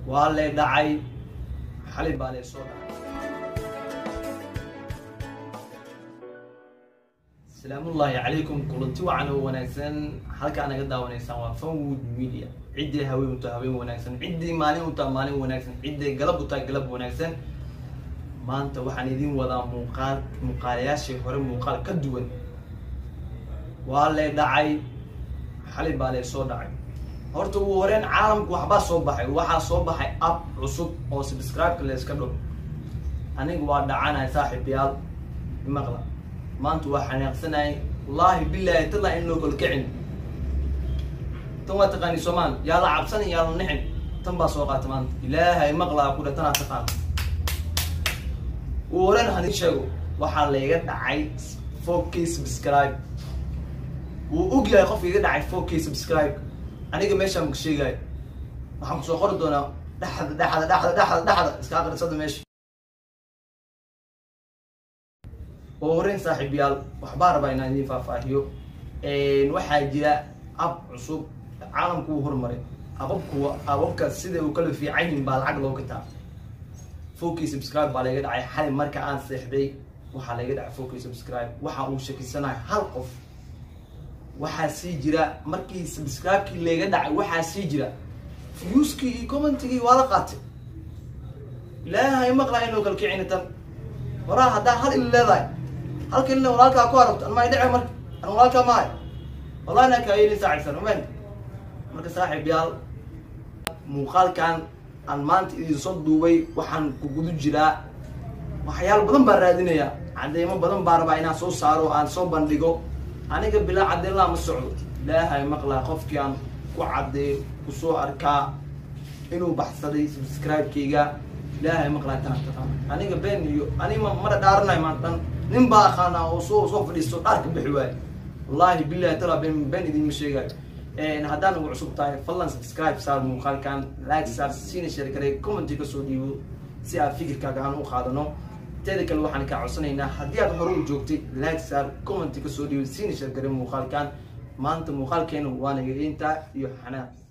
waa lee dhacay xalay baa lee soo dhacay salaamullaahi calaykum kulanti wacan oo wanaagsan halkaa naga daawanaysaan waa fanwood media ciddii haween u taha haween wanaagsan ciddii maalin u taha maalin wanaagsan ciddii galab u taha galab wanaagsan maanta waxaan idin wadaa muuqaal muuqaalayaashii hore muuqaal ka duwan waa lee dhacay xalay baa lee soo dhacay horta ugu horeen caalamku waxbaa soo baxay waxaa soo baxay app cusub oo subscribe-ka layska dho aniga waa dhacanahay saaxiibayaal imaqla maanta waa xanaaqsanayay wallaahi bilaahi tala in loo kolkicin tan waa taqaani soomaal yaa la cabsanin yaa la nixin tan baa soo qaata maanta ilaahay maqlaa ku dhe tanaa taqaan ugu horeen hani sheego waxaa layga dhacay four k subscribe wuu og yahay qofka iga dhacay four k subscribe aniga meeshaan maka sheegaayo waxaan kusoo qori doonaa dhexda dhexda dhexda dhexda dhexda iska aqrisada meesha oo horeyn saaxiibayaal waxbaa rabaa inaan idiin faahfaahiyo waxaa jira ab cusub caalamku uu horumaray ababku ababka sida uu kala fiican yihin baa lacag loo gataa fourkii subscribe baa layga dhacay xali marka aan seexday waxaa layga dhacay fourkii subscribe waxa uu shakisanahay hal qof waxaa sii jira markii subscribe-kii layga dhacay waxaa sii jira viewskii iyo commentigii waa la qaatay ilaahay maqlaa inuu kalkicina tan waraa haddaa hal il leedahay halka ilna walaalkaa ku aragto anmaa dhice marka an walaalkaa maayo wallahi naa kaayeli saaxibsan umen marka saaxiib yaal muuqaalkan aan maanta idin soo duubay waxaan ku gudu jiraa waxyaalo badan baan raadinayaa cadeymo badan baa rabaa inaan soo saaro aan soo bandhigo aniga bilaa cadeynlaa ma socdo ilaahay maqlaa qofkii aan ku caddeeyo kusoo arkaa inuu baxsaday subscribe-kayga ilaahay maqlaa tana taqaana aniga been iyo anima mara dhaaranayo maantan nin baa aqaanaa oo soo soo fadhiisto dhaarka bixi waayo wallahi billahi tala been been idinma sheegayo haddaan ugu cusub tahay fadlan subscribe saar muuqaalkan like saar siina share garay commenti kasoo dhiibo si aad fikirkaaga aan u qaadano teeda kale waxaan kaa codsanaynaa haddii aad hore u joogtay like saar commenti kasoo dhiibo siina share garay muuqaalkan maanta muuqaalkeena waana intaa iyo xanaaq